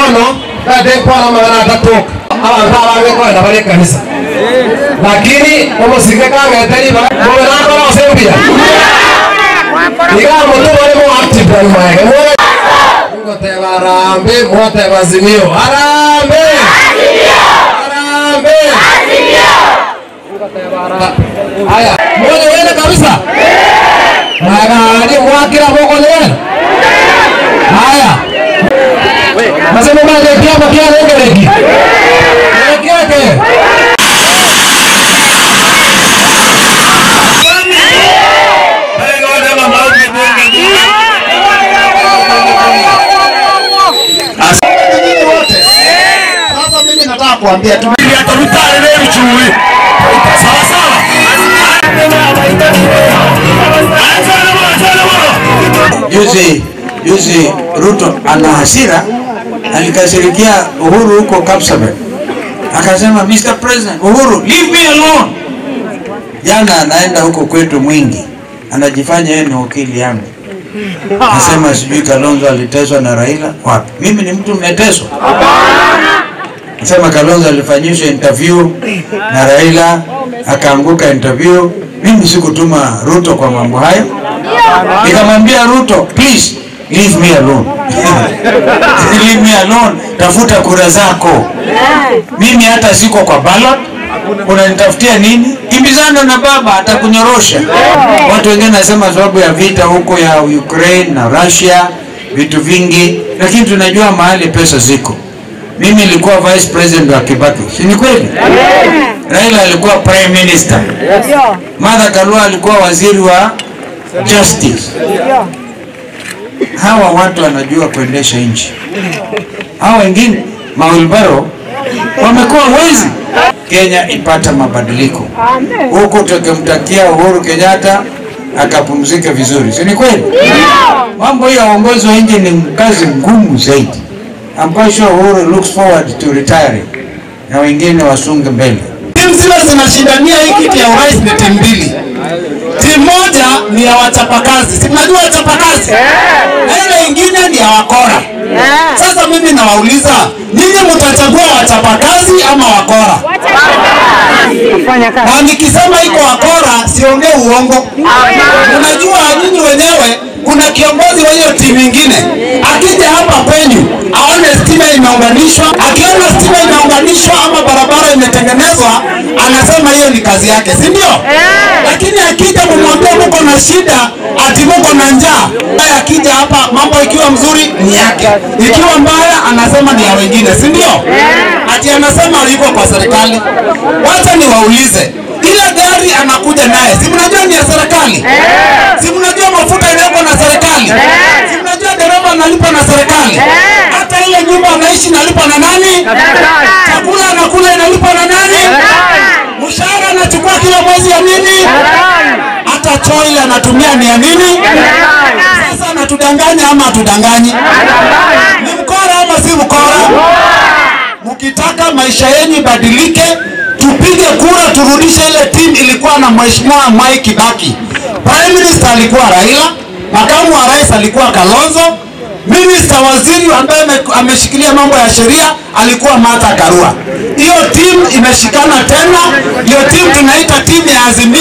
tano ndadekwana magana atatu abantu abagekwenda bari kanisa lakini omusike kangeteri mugenakora osembia iga mutu bari mu active na mwege mwege ngoteba arambe mwoteba azimio arambe arambe haya mmoja wene kabisa nagani mwakira moko nene haya nasema mali kiapo kia lengeleki lekeke nyinyi wote. Sasa mimi nataka kuambia tu Juzi juzi Ruto ana hasira, alikasirikia Uhuru huko Kapsabet, akasema Mr. President Uhuru, leave me alone. Jana anaenda huko kwetu Mwingi, anajifanya yeye ni wakili yangu, nasema sijui Kalonzo aliteswa na Raila. Wapi? Mimi ni mtu mmeteswa? Nasema Kalonzo alifanyishwa interview na Raila akaanguka interview. Mimi sikutuma Ruto kwa mambo hayo, nikamwambia Ruto, please leave me alone leave me alone, tafuta kura zako. Mimi hata siko kwa ballot, unanitafutia nini? Kimbizana na baba, atakunyorosha. Watu wengine nasema sababu ya vita huko ya Ukraine na Russia, vitu vingi, lakini tunajua mahali pesa ziko. Mimi nilikuwa vice president wa Kibaki, si ni kweli? Raila alikuwa prime minister, Martha Karua alikuwa waziri wa justice. Hawa watu wanajua kuendesha nchi. Hawa wengine mawilbaro wamekuwa wezi. Kenya ipata mabadiliko huku, tukimtakia Uhuru Kenyatta akapumzike vizuri, si ni kweli? Mambo hii ya uongozi wa nchi ni kazi ngumu zaidi. I'm quite sure Uhuru looks forward to retiring na wengine wasunge mbele. timu zile zinashindania hii kiti ya urais ni timu mbili. Timu moja ni ya wachapakazi, si mnajua wachapakazi, na ile ingine ni ya wakora. Sasa mimi nawauliza nyinyi, mtachagua wachapakazi ama wakora? Na nikisema iko wakora, siongee uongo. Unajua nyinyi wenyewe, kuna kiongozi wa hiyo timu ingine akija hapa kwenyu aone stima imeunganishwa, akiona stima imeunganishwa ama barabara imetengenezwa, anasema hiyo ni kazi yake, si ndio? Lakini akija kumwambia muko na shida, ati muko na njaa, naye akija hapa mambo ikiwa mzuri ni yake, ikiwa mbaya anasema ni ya wengine, si ndio? Ati anasema yuko kwa serikali. Wacha niwaulize, ile gari anakuja naye, si mnajua ni ya serikali? Si mnajua mafuta inawekwa na serikali? Si mnajua dereva analipa na serikali? Hata ile nyumba anaishi inalipa na nani? Chakula anakula inalipa na nani? Mshahara anachukua kila mwezi ya nini? Hata choo ile anatumia ni ya nini? Sasa anatudanganya ama hatudanganyi? Ni mkora ama si mkora? Mkitaka maisha yenu ibadilike, tupige kura, turudishe ile timu ilikuwa na mheshimiwa Mwai Kibaki. Prime Minister alikuwa Raila, makamu wa rais alikuwa Kalonzo, Minister waziri ambaye ame- ameshikilia mambo ya sheria alikuwa Martha Karua. Hiyo timu imeshikana tena, hiyo timu tunaita timu ya Azimio.